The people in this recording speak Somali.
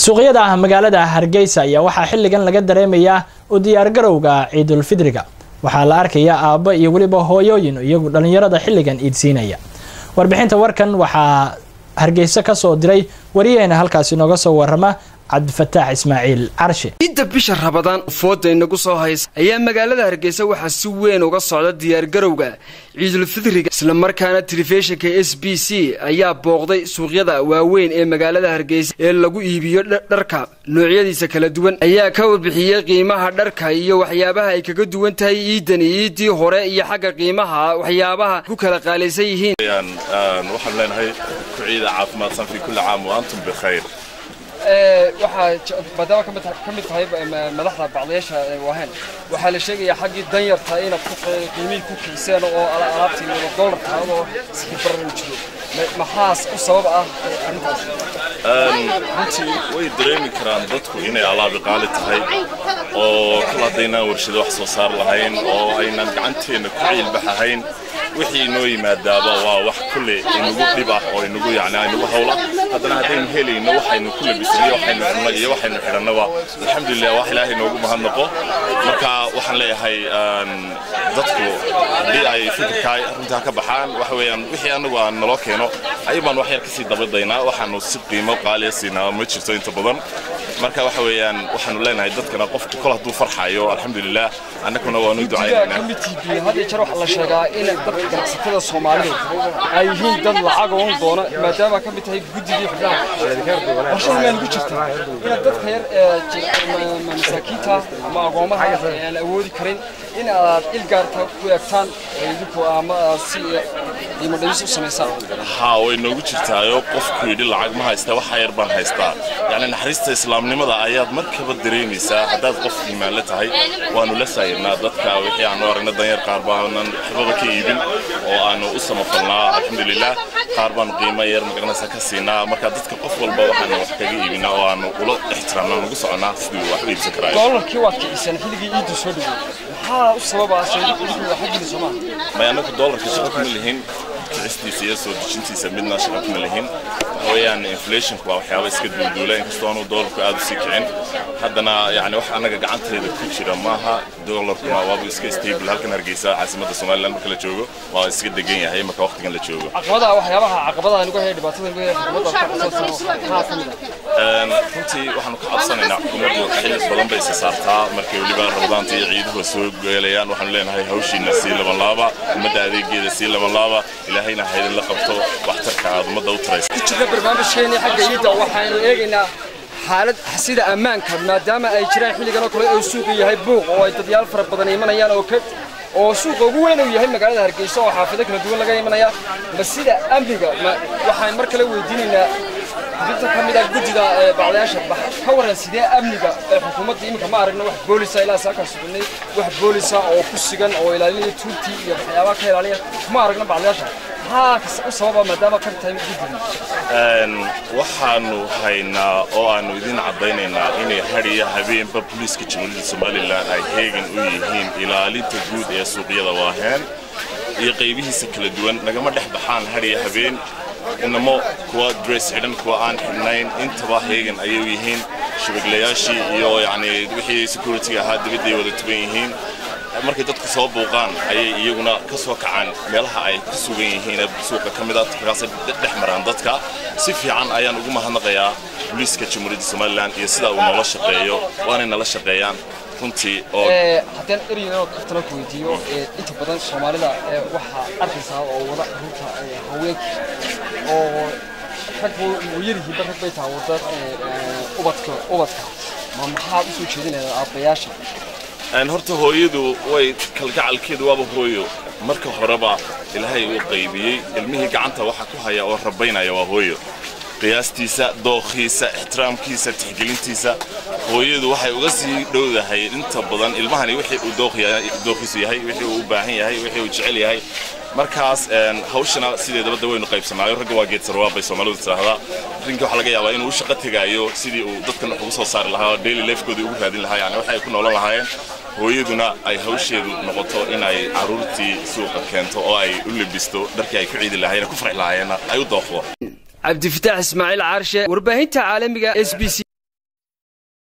suuqyada magaalada hargeysa ayaa waxaa xilligan laga dareemayaa u diyaargarowga ciidulfidriga waxaa la arkayaa aabbo iyo weliba hooyooyin iyagu dhallinyarada xilligan iidsiinaya warbixinta warkan waxaa hargeysa ka soo diray wariyaheena halkaasi nooga soo warama cabdifataax ismaaciil carshe ciidda bisha rabadaan fooda inagu soo haysa ayaa magaalada hargeysa waxaa si weyn uga socda diyaargarowga ciidulfidriga islamarkaana telefishinka s b c ayaa booqday suuqyada waaweyn ee magaalada hargeysa ee lagu iibiyo dharka noocyadiisa kala duwan ayaa ka warbixiyey qiimaha dharka iyo waxyaabaha ay kaga duwan tahay ciidani ciiddii hore iyo xagga qiimaha waxyaabaha ku kala qaalaysan yihiin waxaan leenahay ku ciida caafimaadsan fi kulli caam wa antum bikhayr waxaa maadaama ka mid tahay madaxda bacdayaasha waaheen waxaa la sheegayaa xaggii danyarta inaad qiimihii ku kiiseen oo alaabtii dollar taadoo sikibaran jiro maxaas u sabab ah arrintaas runtii way dareemi karaan dadku inay alaabi qaali tahay oo kal haddaynaan warshado wax soo saar lahayn oo aynan gacanteenna ku ciilbax ahayn wixii inoo yimaadaaba waa wax kulle inagu dhib ah oo inagu yani inagu hawla haddana haddaynu helayno waxaynu ku labisniyo waxaynu cunno iyo waxaynu xidhannaba alxamdulilah wax ilaahay noogu mahadnaqo marka waxaan leeyahay dadku haddii ay fikirkaa runtaa ka baxaan waxa weeyaan wixii anagu aan naloo keeno ayuu baan wax yar kasii dabadaynaa waxaanu si qiimo qaaliya siinaa ma jirto inta badan marka waxa weeyaan waxaanu leenahay dadkana qofku kol hadduu farxayo alxamdulilah annaguna waanu ducaynaynaa had iyo jeer waxaa la sheegaa in dadka ganacsatada soomaalidu ay yihiin dad lacag oon doona maadaama ka mid tahay guddigii xubnaha warshada maan ku jirta inaad dadka yar masaakiinta ama agoomaha aan awoodi karin in aad il gaarta ku eegtaan idinku ama si qiimo dhimis u samaysaan haa way noogu jirtaayo qofku yidhi lacag ma haysta waxa yar baan haystaa yacni naxariista islaamnimada ayaad markaba dareemaysaa haddaad qof iimaanle tahay waanu la saayirnaa dadka wixii aanu aragna danyar qaar baanan waxbaba ka iibin oo aanu u samafalnaa alxamdulilah qaar baanu qiimo yar magaranaysa ka siinaa marka dadka qof walba waxaanu wax kaga iibinaa oo aanu ula ixtiraamnaa nugu soconaa sidii wax u iibsan karaayo doolarkii waad kiciseen xilligii ciiddu soo dhoweey maxaa u sababa xaggiina soomaa may anagu doolarka shaqo kuma lihin kicistiisa iyo soo dejintiisa midna shaqo kuma lihin waxa weeyaan inflationku waa waxyaaba iska duulduula inkastoo aanu doolarku aad u sii kicin haddana yani wax annaga gacanteeda ku jira maaha doolarkuna waaba iska stable halkan hargeysa caasimadda somaliland marka la joogo waa iska degan yahay marka waqtigan la joogo caqabadaha waxyaabaha caqabadaha nugu haya dhibaatada nugu haya xukuumadda ka qabsan maxaa ka mid ah runtii waxaanu ka cabsanaynaa xukuumaddu xilli badan bay isa saartaa markay weliba rabadaanta iyo ciiduhu soo geelayaan waxaanu leenahay hawshiina sii laban laaba ummadda adeegeeda sii laban laaba ilaahayna haydin la qabto waxtarka aad ummadda u taraysa ku jirna barnaamijkeennii xagga ciidda waxaanu eegaynaa xaalad sida ammaanka maadaama ay jiraan xilligan oo kale oo suuqu yahay buuq oo ay dadyaal fara badan imanayaan oo ka oo suuqa ugu weyn uu yahay magaalada hargeysa oo xaafado kala duwan laga imanaya ma sida amniga waxaan mar kale weydiinaynaa xubinta ka mid ah guddida bacdayaasha ka waran sidee amniga ee xukuumadda iminka ma aragna wax boolisa ilaa saakaan sugnay wax boolisa oo ku sigan oo ilaalinaya tuurtii iyo waxyaabaha ka ilaaliya ma aragna bacdayaasha maxaa u sababa maadaama ka tahay guddida waxaanu haynaa oo aanu idin caddaynaynaa inay hadhiya habeenba booliiska jamhuuriyadda somalilan ay heegan u yihiin ilaalinta guud ee suuqyada waaheen iyo qaybihiisa kala duwan nagama dhex baxaan hadhiya habeen inamo kuwa dress xidhan kuwa aan xidhnayn intaba heegan ayay u yihiin shabaglayaashii iyo yacni wixii security ahaa dibadday wada tuban yihiin markay dadku soo buuqaan ayay iyaguna ka soo kacaan meelaha ay ku sugan yihiin suuqa ka mid a markaasay dhex maraan dadka si fiican ayaan ugu mahadnaqayaa booliiska jamhuuriyadda somalilan iyo sida uu noola shaqeeyo waanay nala shaqeeyaan runtii oo haddaan ereyno kaftana ku weydiiyo inta badan soomaalida waxaa arkaysaa oo wada runta haweenka oo rag yarihiinba rag bay tahay wada ubadka ubadka ma maxaad usoo jeedinaysaa aabbayaasha horta hooyadu way kalgacalkeedu waaba hooyo marka horeba ilaahay uu qaybiyey ilmihii gacanta waxa ku haya oo rabaynaya waa hooyo qiyaastiisa dookhiisa ixtiraamkiisa tixgelintiisa hooyadu waxay uga sii dhowdahay inta badan ilmahani wixii uu dookhiisu yahay wixii uu u baahan yahay wixii uu jecel yahay markaas hawshana sideedaba da waynu qaybsanaayo ragga waa geed sarwaa bay soomaalidu tiraahdaa rinka waxaa laga yaabaa inuu u shaqo tegaayo sidii uu dadkan wax ugu soo saari lahaa daily lifekoodii ugu raadin lahaa yani waxa ay ku noolan lahaayeen hooyaduna ay hawsheedu noqoto in ay caruurtii suuqa keento oo ay u lebisto dharkii ay ku ciidi lahaayeen ku farxi lahaayeenna ay u dooqdo cabdifataax ismaaciil caarshe warbaahinta caalamiga s b c